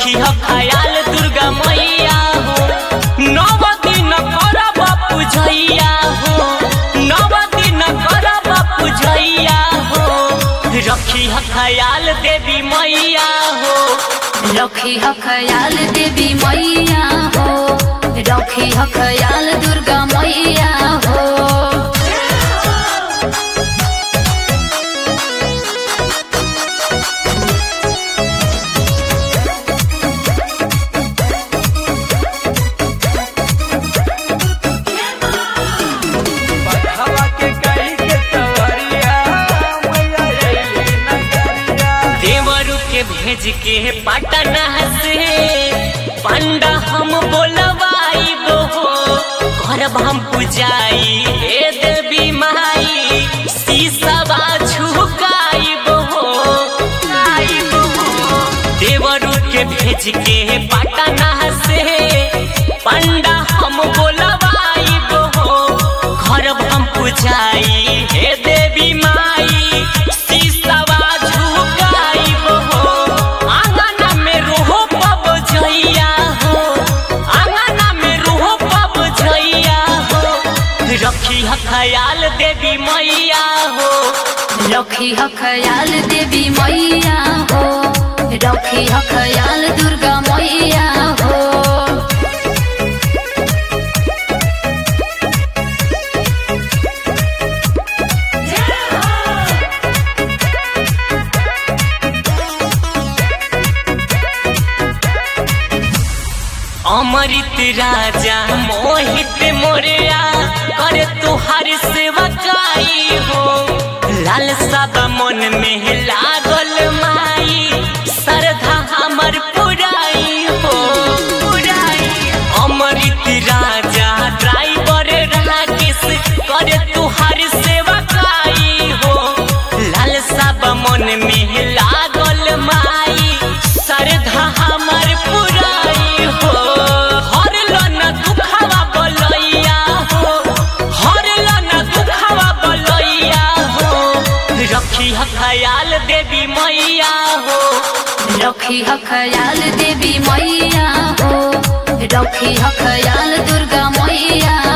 रखी ह खयाल दुर्गा मैया हो नव दिन करब पूजैया हो नव दिन करब पूजैया हो रखी ह खयाल देवी मैया हो रखी ह खयाल देवी मैया हो रखी ह खयाल दुर्गा मैया हो बखवा के कही के सवरिया मैया अइली नगरिया देवरु के भेज के पटना से पंडा हम बोलवाइब हो करब हम पुजाई हे देवी माई शीशवा झुकाइब हो आइब हो देवरु के भेज के पटना से पंडा हम बोलवाइब हो करब हम पुजाई हे देवी माई शीशवा झुकाइब हो आंगन में रोहो पब जइया हो आंगन में रोहो पब जइया हो रखी ह खयाल देवी मैया हो रखी ह खयाल देवी मैया हो रखी ह खयाल दुर्गा मैया हो अमृत राजा मोहित मोरिया करे तुहार सेवकाई हो लाल सब मन में लागल माई श्रद्धा हमर पुराई हो पुराई अमृत राजा ड्राइवर राकेश करे तुहार सेवकाई हो लाल सब मन में लागल माई श्रद्धा हमर पुराई हो हर लन दुखवा बलैया हो हर लन दुखवा बलैया हो रखी ह खयाल देवी मैया हो रखी ह खयाल देवी मैया हो रखी ह खयाल दुर्गा मैया